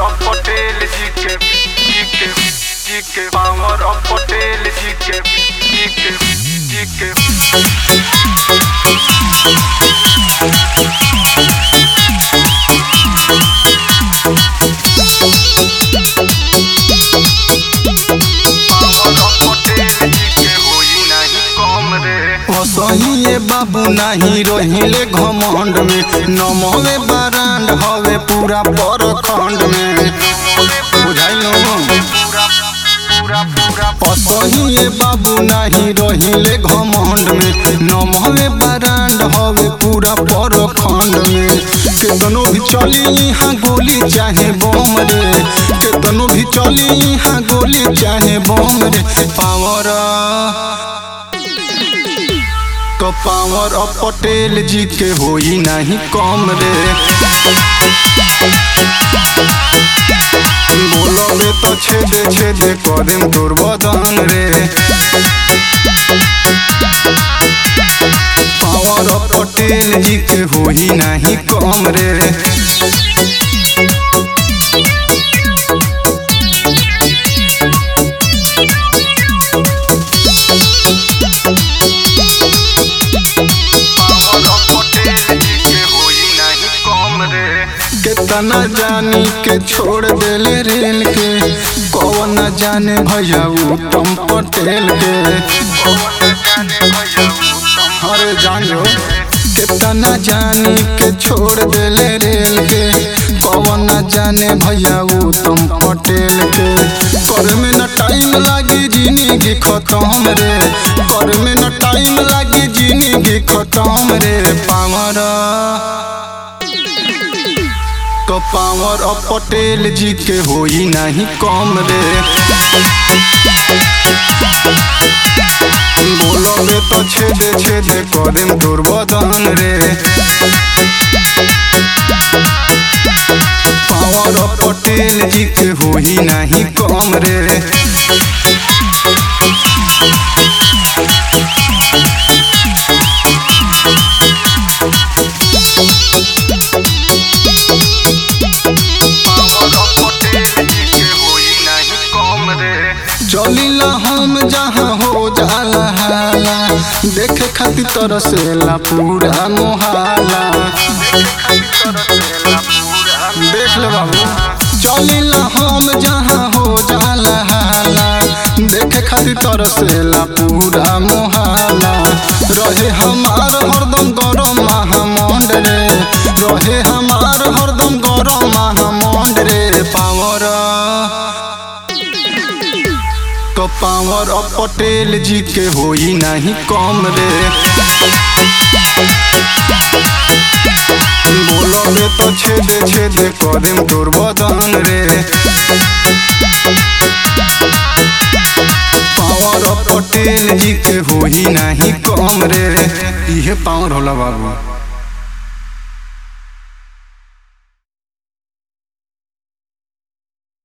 of Patel जी के जी के जी के पावर of Patel जी के जी के जी के पावर of Patel जी के होई नहीं कम रे असहिए बाबू नाही रहिले घमंड में नमवे बरांड हवे पूरा परखंड में बुझाइलो पूरा पूरा पूरा असहिए बाबू नाही रहिले घमंड में नमवे बरांड हवे पूरा परखंड में केतनो भी चली यहाँ गोली चाहे बम रे केतनो भी चली यहाँ गोली चाहे बम रे पावर तो पावर ऑफ पटेल जी के होई नहीं कम रे बोलबे तो छेदे छेदे करेम तोर बदन रे पावर ऑफ पटेल जी के होई नहीं कम रे पावर of Patel जी के होई नहीं कम रे कितना जानी के छोड़ देले रेल के कौन न जाने भैया उत्तम पटेल के अरे जानो कितना जानी के छोड़ देले रेल के कौन न जाने भैया उत्तम पटेल के कर में न टाइम लागी जिंदगी खत्म रे कर में न टाइम लागी जिंदगी खत्म रे पावर तो पावर ऑफ पटेल जी के होई नहीं कम रे बोलबे तो छेदे छेदे करेम तोर बदन रे पावर ऑफ पटेल जी के होई नहीं कम रे पावर of Patel जी के होई नहीं कम रे चलिला हम जहाँ हो जाला हाला देखे खातिर तरसेला पूरा मोहाला देख ले बाबू चलिला हम जहाँ हो जाला हाला देखे खातिर तरसेला पूरा मोहाला रहे हमार हरदम गरम महामंड रे रहे हमार हरदम गरम महामंड रे पावर तो पावर ऑफ पटेल जी के होई नहीं कम रे बोलबे तो छेदे छेदे करेम तोर बदन रे पावर ऑफ पटेल जी के होई नहीं कम रे इहे पावर होला बाबू